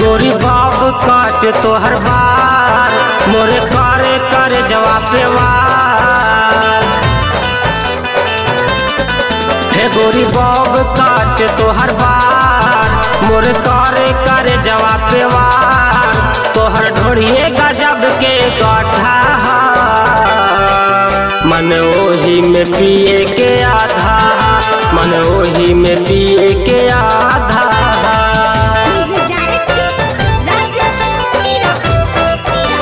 गोरी बाब काट तोहर बार मोरे करे करे जवाब वार हे गोरी बाब काट तोहर बार मोरे करे करे जवाब वार तोहर ढोड़िए गजब के गठा मन ओही में पिए के आधा मन ओही में पिए के आधा Music director Raja Chira.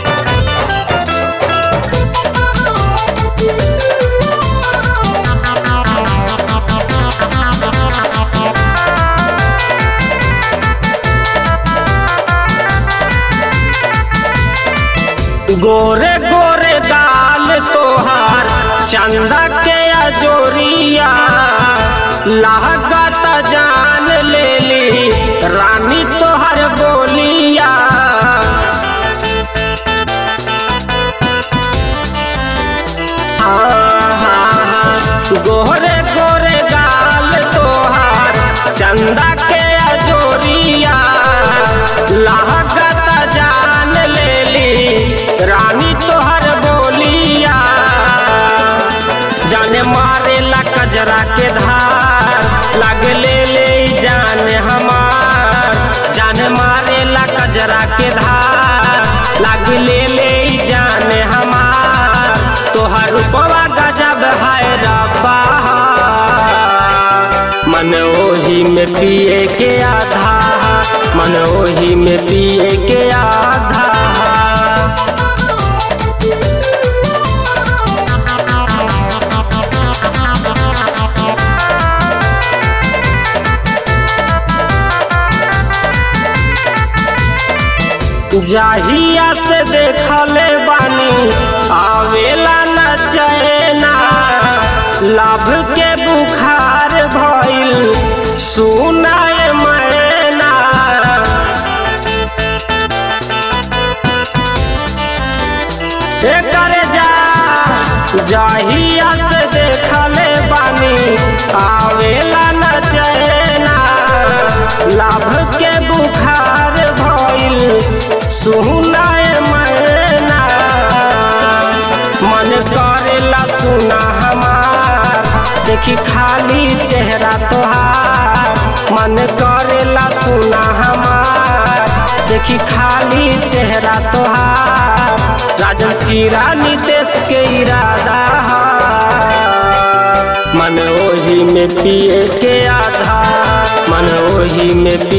गोरे गोरे गाल तोहार चंदा के अजोरिया लागत जान ले ली रानी तोहर बोलिया गोरे गोरे गाल तोहार चंदा के अजोरिया लागत जान ले ली रानी तोहर बोलिया जाने मारे ला कजरा के धार लाग ले ले जान हमार जान मारे ला कजरा के धार लाग ले ले जान हमार तोहर रूपवा गजब है रब्बा मन ओही में पिए के आधा मन ओही में पिए के आधा जाहिया से देखले बानी आवेला न चैना लाभ के बुखार भइल सुनाए मैना करे जा जाहिया से देखले बानी आवेला न चैना लाभ के बुखार भइल सुनाए मैना मन करेला सुना हमार देखी खाली चेहरा तोहार मन करेला सुना हमार देखी खाली चेहरा तोहार राजन चीरा नितेश के इरादा हा। मन ओही में पिए के आधा मन ओही में पिए